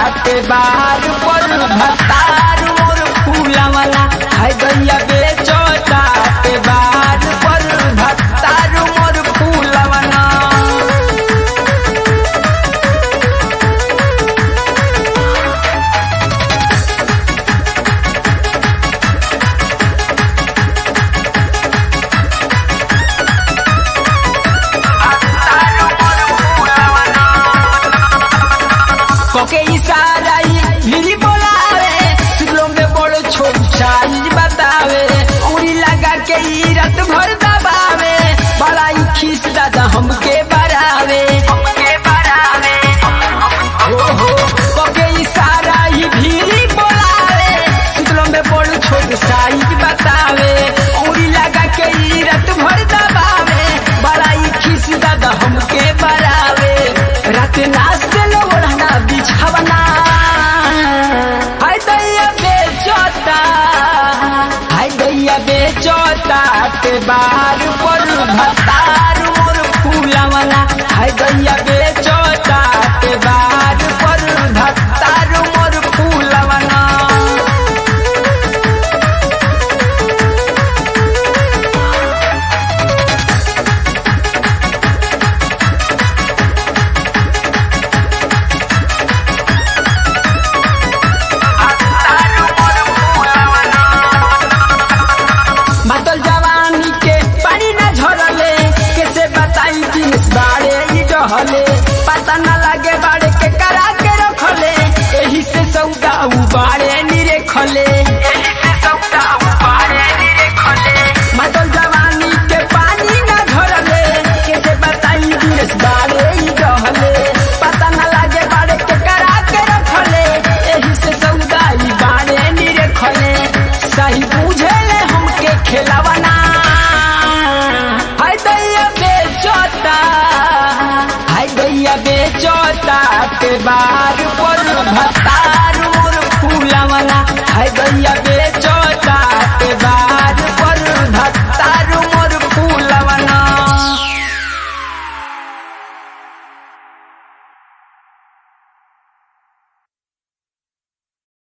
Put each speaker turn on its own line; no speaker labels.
के बार पर भतार मोर फूलवना हाय दैया बेचता के बार पर भतार मोर फूलवना कोके इशारा ही मिली बोलावे सुलो में बड़ो छोट साइज बतावे उड़ी लगा के ई रात भर दबावे बड़ा ही खीस दादा हमके बरावे हमके बरावे हो हो कोके इशारा ही भीरी बोलावे सुलो में बड़ो छोट साइज बतावे उड़ी लगा के ई रात भर दबावे बड़ा ही खीस दादा हमके बरावे रात नाचते लो ओढ़ना बिछावना हाय दैया बेचोता हाय दैया बेचोता के बार पर भतार मोर फूलवना हाय दैया बेचोता के बार पर भतार मोर फूलवना मातल जवानी के पानी न झरले कैसे बताई कि इस बारे ई डहले पता न लागे बाड़े के करा के रखले एही से सौदा उबारे निरे खले एही से सौदा उबारे निरे खले मातल जवानी के पानी न झरले कैसे बताई कि इस बारे ई डहले पता न लागे बाड़े के करा के रखले एही से सौदा ई बारे निरे खले सही बुझेले हमके खेलवना हाय दैया बेचोता हाय दैया बेचोता के बार पर भत्ता